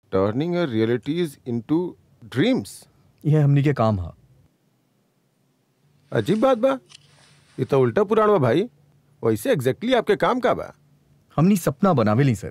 Turning realities into dreams यह हमनी के काम हा अजीब बात बा ये तो उल्टा पुराण बा भाई वैसे एग्जैक्टली आपके काम का बा हमनी सपना बनावेली सर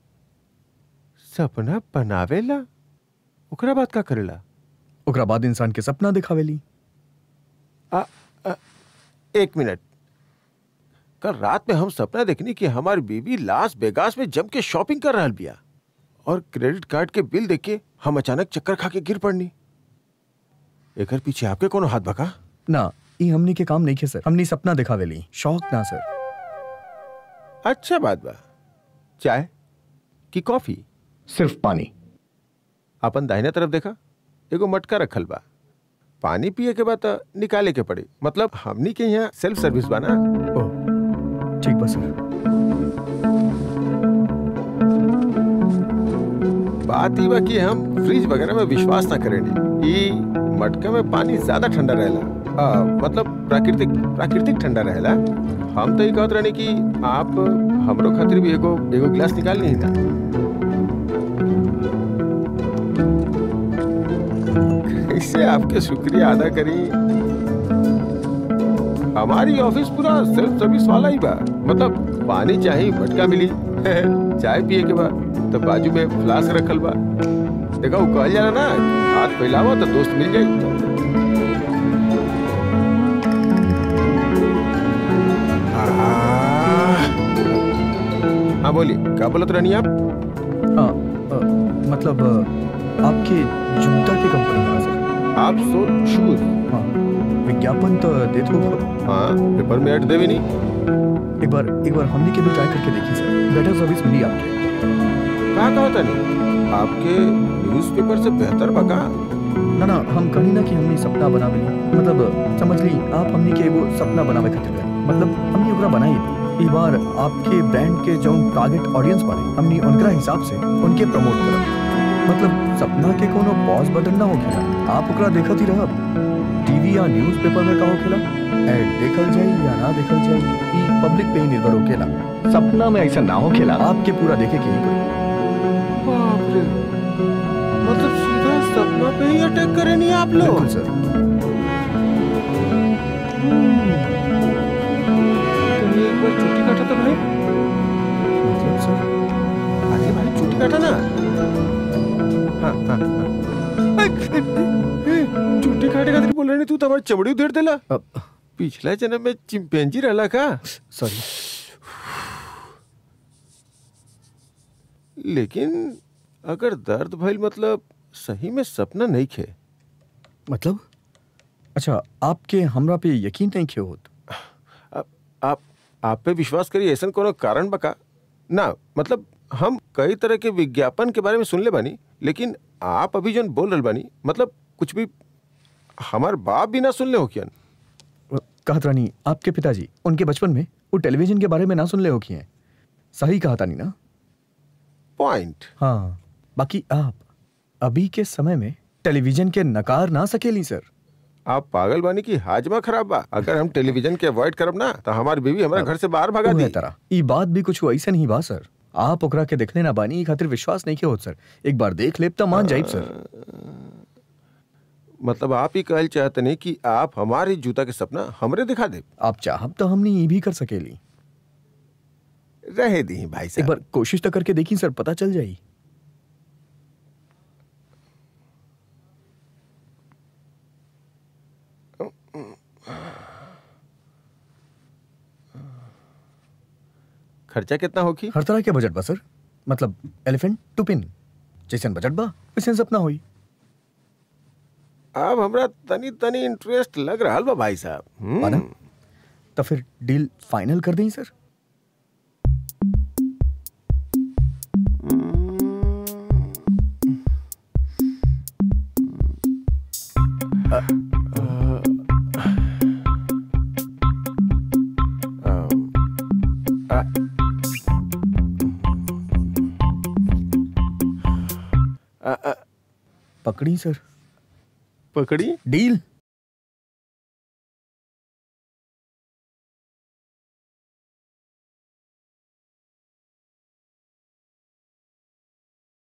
सपना बनावेला ओकरा बात का करेला ओकरा बाद इंसान के सपना दिखावेली आ, आ, एक मिनट कल रात में हम सपना देखनी कि हमारी बीवी लास वेगास में जम के शॉपिंग कर रहा बिया और क्रेडिट कार्ड के बिल देख के हम अचानक चक्कर खा के गिर पड़नी एकर पीछे आपके कोनो हाथ बका ना ई हमनी के काम नहीं खे सर हमनी सपना दिखावेली शौक ना सर अच्छा बात बा चाय कि कॉफी सिर्फ पानी अपन दाहिने तरफ देखा एगो मटका रखल बा पानी पिए के बाद त निकाले के पड़ी मतलब हमनी के यहाँ सेल्फ सर्विस बा ना ओह ठीक बा सर बात ही बा कि हम फ्रिज वगैरह में विश्वास ना करेंगे ई मटका में पानी ज्यादा ठंडा रहेला आ, मतलब प्राकृतिक प्राकृतिक ठंडा रहेला हम तो ये कहत रहनी कि आप हमरो खातिर भी एगो एगो गिलास निकाल ली ना कैसे आपके शुक्रिया अदा करी हमारी ऑफिस पूरा सेल्फ सर्विस वाला ही बा मतलब पानी चाहिए मटका मिली चाय पिए के बाद तो बाजू में फ्लास्क रखल बा देखा वो कहल जाला ना हाथ फैलावा तो दोस्त मिल जाई हाँ बोलिए क्या बोलत रहनी आप हाँ अ, मतलब अ, आपके जूता की कंपनी है सर आप सोल शूज हाँ विज्ञापन तो देते हो हाँ पेपर में ऐड देवी नहीं एक बार एक बार हमने के भी ट्राई करके देखी सर बेटर सर्विस मिली आपके कहा कहा था नहीं आपके न्यूज़पेपर से बेहतर बका ना ना हम कहीं ना कि हमने सपना बनावे ली मतलब समझ ली आप हमने के वो सपना बनावे खातिर गए मतलब हमने ओकरा बनाई ई बार आपके ब्रांड के जो टारगेट ऑडियंस बारे हमने उनका हिसाब से उनके प्रमोट करब मतलब सपना के कोनो पॉज बटन ना होखेला आप ओकरा देखत ही रहब टीवी या न्यूज़पेपर में का होखेला एड देखल जाई या ना देखल जाई ई पब्लिक पे ही निर्भर होखेला सपना में ऐसा ना होखेला आपके पूरा देखे के ही पड़ी बाप रे मतलब सीधा सपना पे ही अटैक करे नहीं आप लोग बिल्कुल सर तुमने एक बार छुट्टी काटा था भाई मतलब सर अरे भाई छुट्टी काटा ना हाँ हाँ हाँ छुट्टी काटे खातिर बोल रहे तू तो हमारी चमड़ी उधेड़ देला अब पिछला जन्म में चिंपैंजी रहला का सॉरी लेकिन अगर दर्द भइल मतलब सही में सपना नहीं खे मतलब अच्छा आपके हमरा पे यकीन नहीं क्यों होत आप आप आप पे विश्वास करिए ऐसा कोनो कारण बका ना मतलब हम कई तरह के विज्ञापन के बारे में सुन ले बानी लेकिन आप अभी जो बोल रहे बानी मतलब कुछ भी हमार बाप भी ना सुन ले हो क्या कहत रानी आपके पिताजी उनके बचपन में वो टेलीविजन के बारे में ना सुन ले हो कि हैं सही कहा था नहीं ना पॉइंट हाँ बाकी आप अभी के समय में टेलीविजन के नकार ना सकेली सर आप पागल बानी की हाजमा खराब बा अगर हम टेलीविजन के अवॉइड करब ना तो हमारी बीवी हमारे घर से बाहर भगा उहे दी तरह ई बात भी कुछ ऐसा नहीं बा सर आप ओकरा के देखले ना बानी ई खातिर विश्वास नहीं के होत सर एक बार देख लेब तो मान जाइब सर मतलब आप ही कहल चाहते नहीं कि आप हमारे जूता के सपना हमरे दिखा दे आप चाहब तो हमने ये भी कर सकेली रहे दी भाई एक साहब बार कोशिश तो करके देखी सर पता चल जाई खर्चा कितना होगी हर तरह के बजट बा सर मतलब एलिफेंट टू पिन जैसन बजट बा वैसन सपना होई अब हमरा तनी तनी इंटरेस्ट लग रहा बा भाई साहब हम्म। माना तो फिर डील फाइनल कर दें सर आ, आ, आ, पकड़ी सर पकड़ी डील